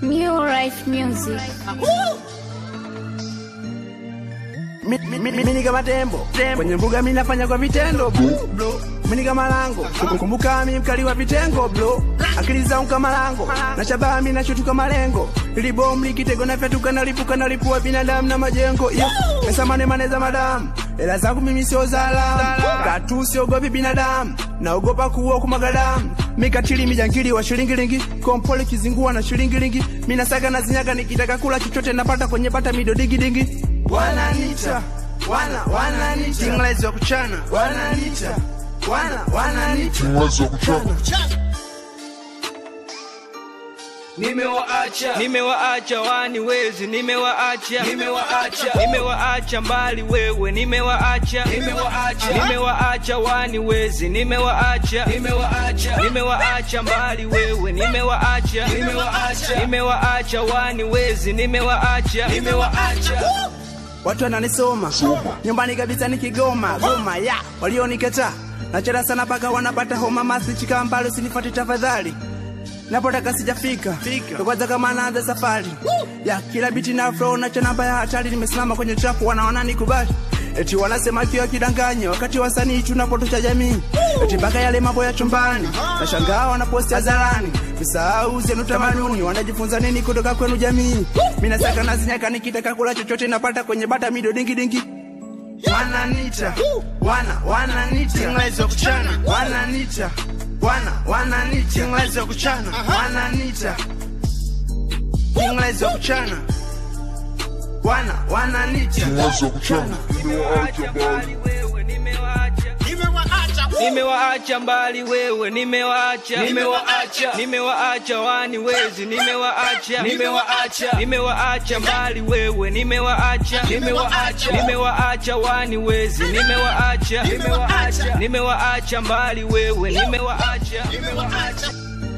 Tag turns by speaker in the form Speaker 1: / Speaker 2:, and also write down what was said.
Speaker 1: New Life Music.
Speaker 2: Mi- mi- mi- Mimi ni kama tembo kwenye mbuga, mimi nafanya kwa vitendo bro, bro. Mimi ni kama lango, kumbuka mimi mkali wa vitengo bro, akili zangu kama lango na shabaha, mimi nashutuka malengo, ili bomu likitego na fyatuka na lipuka na lipua binadamu na majengo yeah. Pesa mane mane za madamu, hela zangu mimi sio zalamu, katu siogopi binadamu, naogopa kuua kumwaga damu mikatili mijangili wa shilingilingi kompole kizingua na shilingilingi minasaga na zinyaga nikitaka kula chochote napata kwenye bata midodigidingi wananita wana wananita tinglezi wa kuchana wananita wana wananita
Speaker 3: Nimewaacha, nimewaacha wani wezi, nimewaacha, nimewaacha, nimewaacha mbali wewe, nimewaacha, nimewaacha, nimewaacha wani wezi, nimewaacha, nimewaacha, nimewaacha mbali wewe, nimewaacha, nimewaacha, nimewaacha wani wezi, nimewaacha, nimewaacha.
Speaker 2: watu wananisoma nyumbani kabisa ni Kigoma Goma ya walionikataa nachera sana paka wanapata homa masichika mbali usinifate tafadhali napotaka sijafika Ndo kwanza kama naanza safari ya kila biti na flow na chanamba ya hatari nimesimama kwenye trapu wanaona nikubali eti wanasema kiwa kidanganya wakati wasanii tunapotosha jamii eti mpaka yale mambo ya chumbani nashangaa wanaposti hadharani visahau zenu tamaduni wanajifunza nini kutoka kwenu jamii mi nasaka nazinyaka nikitaka kula chochote napata kwenye bata mido dingi dingi wananita wana wananita tinglezi wa kuchana wananita wana wananita tinglezi wa kuchana wananita tinglezi wa kuchana wana wananita
Speaker 3: Nimewaacha mbali wewe, nimewaacha. Nimewaacha mbali wewe, nimewaacha, nimewaacha, nimewaacha wani wezi, nimewaacha, nimewaacha, nimewaacha mbali wewe, nimewaacha, nimewaacha, nimewaacha wani wezi, nimewaacha, nimewaacha, nimewaacha mbali wewe, nimewaacha, nimewaacha.